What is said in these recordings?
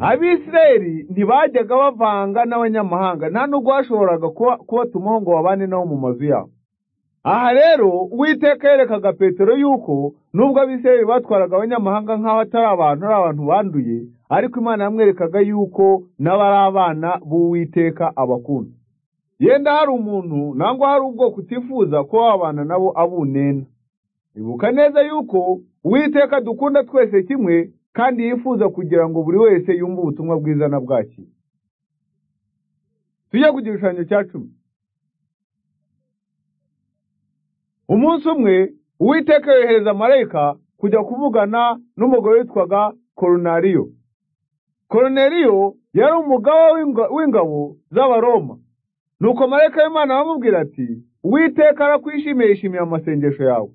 abisirayeli ntibajyaga bavanga n'abanyamahanga nta n'ubwo bashoboraga kubatumaho ngo babane nabo mu mazu yabo aha rero uwiteka yerekaga petero yuko nubwo abisirayeli batwaraga abanyamahanga nk'aho atari abantu ari abantu banduye ariko imana yamwerekaga yuko n'abo ari abana b'uwiteka abakunda yenda hari umuntu nangwa hari ubwoko utifuza ko wabana nabo abunena ibuka neza yuko uwiteka dukunda twese kimwe kandi yifuza kugira ngo buri wese yumve ubutumwa bwiza na bwaki tujye ku gishushanyo cya cumi umunsi umwe uwiteka yohereza marayika kujya kuvugana n'umugore witwaga koronariyo koroneriyo yari umugaba w'ingabo z'abaroma nuko marayika w'imana aramubwira ati uwiteka arakwishimiye yishimiye amasengesho yawe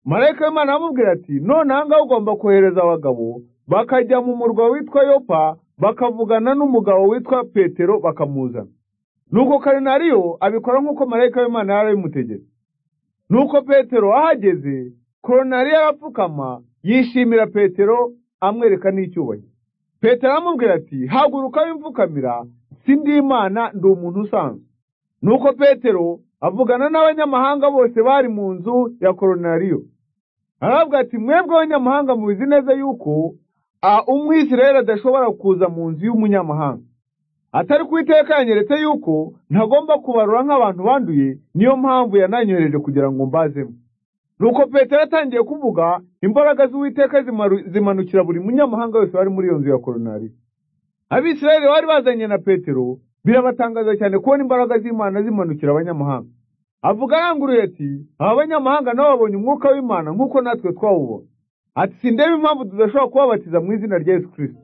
marayika w'imana aramubwira ati none aha ngaha ugomba kohereza abagabo bakajya mu murwa witwa yopa bakavugana n'umugabo witwa petero bakamuzana nuko karinariyo abikora nk'uko marayika w'imana yari abimutegetse nuko petero ahageze koronariyo arapfukama yishimira petero amwereka n'icyubahiro petero aramubwira ati haguruka wimfukamira si ndi imana ndi umuntu usanzwe nuko petero avugana n'abanyamahanga bose bari mu nzu ya koronariyo aravuga ati mwebwe abanyamahanga mubizi neza yuko umwisirayeli adashobora kuza mu nzu y'umunyamahanga atari ku iteka yanyeretse yuko ntagomba kubarura nk'abantu banduye niyo mpamvu yananyohereje kugira ngo mbazemo nuko petero atangiye kuvuga imbaraga z'uwiteka zimanukira buri munyamahanga wese wari muri iyo nzu ya koronariyo abisirayeli bari bazanye na petero birabatangaza cyane kubona imbaraga z'imana zimanukira abanyamahanga avuga aranguruye ati aba banyamahanga nabo babonye umwuka w'imana nk'uko natwe twawubona ati sindebe impamvu tudashobora kubabatiza mu izina rya yesu kirisito